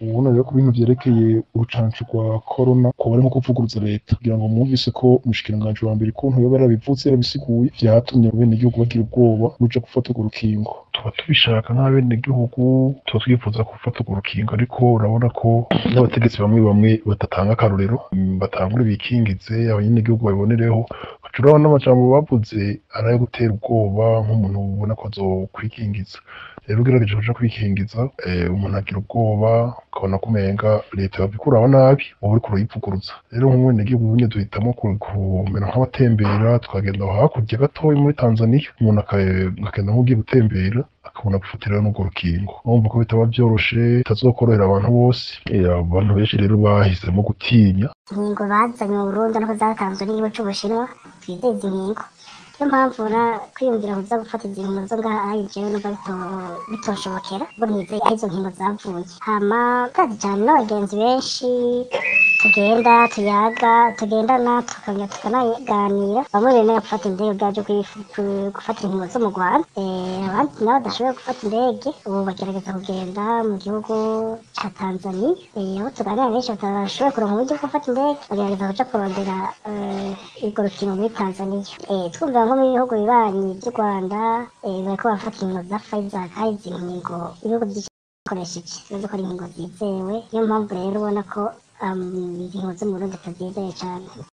ubona rero ku bintu vyerekeye urucanco rwa corona kuba ari nko kuvuguruza leta kugira ngo mwumvise ko umushikiranganji wa mbere ukuntu yoba yarabivutse yarabisiguye vyatumye abenegihugu bagira ubwoba buja gufata urwo rukingo tuba tubishaka nk'abenegihugu tuba twifuza gufata urwo rukingo ariko urabona ko n'abategetsi bamwe bamwe badatanga akarorero mm, batangure bikingize abanyagihugu babibonereho baca urabona n'amajambo bavuze ari ayo gutera ubwoba nk'umuntu ubona ko azokwikingiza rero ugerageje kuja kwikingiza eh, umuntu agira ubwoba ukabona ko umenga leta yabikuraho nabi wowe uriko urayivuguruza rero nk'umwenegihugu nyene duhitamo ku- kumera nk'abatembera tukagenda aho hakurya gatoya muri tanzaniya umuntu aka- akagenda nk'ugiye gutembera akabona gufatirayo n'urwo rukingo urumva ko bitaba vyoroshe bitazokorohera abantu bose Eh, abantu benshi rero bahisemo gutinya inkingo bazanye mu Burundi nuko zatanzwe n'igihugu c'Ubushinwa twizeye izi nkingo niyo mpamvu na kwiyumvira kuza gufata izi nkingo zo ngaha ayi jewe numva bito- bitoshobokera ubwo nizeye aho izo nkingo zavuye hama kandi cyane n'abagenzi benshi tugenda tuyaga tugendana tukongera tukanaganira bamwe bemera gufata indege bwaje gufata inkingo zo mu Rwanda Eh, abandi nabo badashoboye gufata indege ubu bagerageza kugenda mu gihugu ca Tanzania Eh, aho tuganira benshi batashoboye kuronka uburyo bwo gufata indege bagerageza kuja kurondera eh, urwo rukingo muri Tanzania Eh, twumva nko mu bihugu bibanyi by'u Rwanda eh, bariko bafata inkingo za Pfizer kandi izi nkingo ibihugu byinshi bikoresheje bivuze ko ari inkingo zizewe niyo mpamvu rero ubona ko um, inkingo zo mu Burundi tutazizeye cane